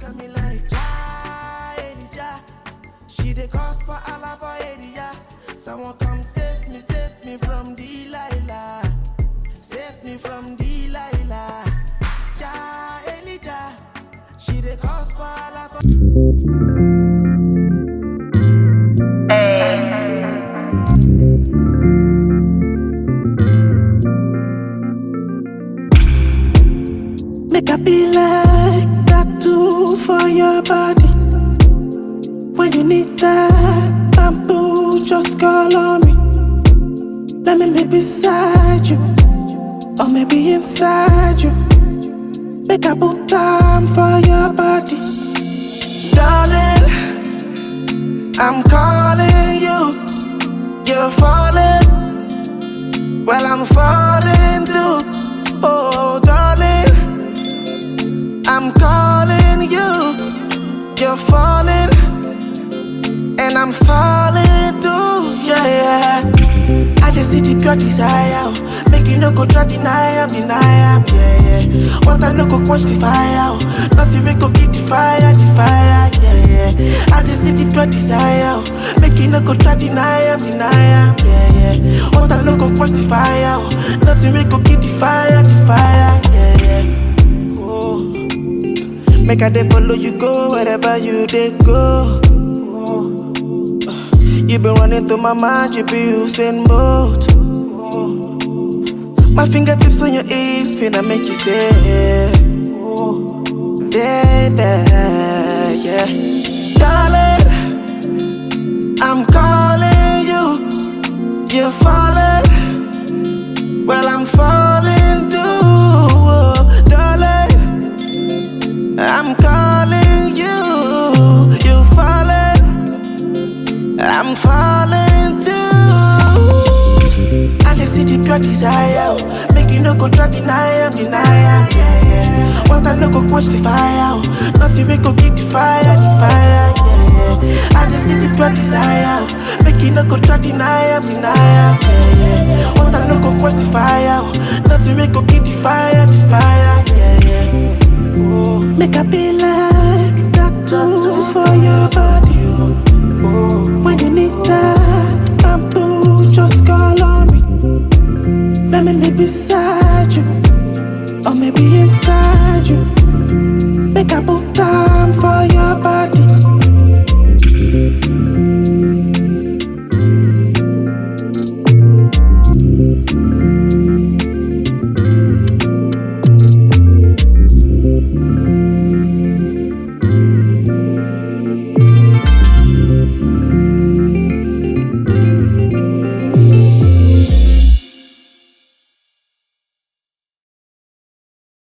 at me like Ja, Elijah. She dey cause for Allah for area. Someone come save me, save me from Delilah. Save me from Delilah. Ja, Elijah. She dey cause for Allah for Make I be like tattoo for your body. When you need that bamboo, just call on me. Let me be beside you, or maybe inside you. Make I put time for your body, darling. I'm calling you, you're falling. Well, I'm falling too. Oh, darling. I'm calling you, you're falling, and I'm falling too, yeah, yeah. I just see the pure desire, oh. make you no go try deny am, deny am, yeah, yeah. What I no go quench the fire, oh. nothing we go keep the fire, the fire, yeah, yeah. I just see the pure desire, oh. make you no go try deny am, deny am, yeah, yeah. What I no go quench the fire, oh. nothing we go keep the fire, the fire, yeah, yeah. Oh. Make I dey follow you go wherever you dey go. You been running through my mind, you be Usain Bolt. My fingertips on your hips, finna make you say, baby, yeah, darling. I'm calling you, you're falling. Well, I'm falling too, oh, darling. I'm calling you, you falling, I'm falling too. And I see the pure desire, oh. make you no go try deny am, deny am, yeah, yeah. What I no go quench the fire, oh. nothing we go keep the fire, the fire, yeah, yeah. And I see the pure desire, oh. make you no go try deny am, deny am, yeah, yeah. What I no go quench the fire, oh. nothing we go keep the fire, the fire, yeah, yeah. Oh. Make I be like tattoo for your body. When you need that bamboo, just call on me. Let me be beside you, or maybe inside you. Make I put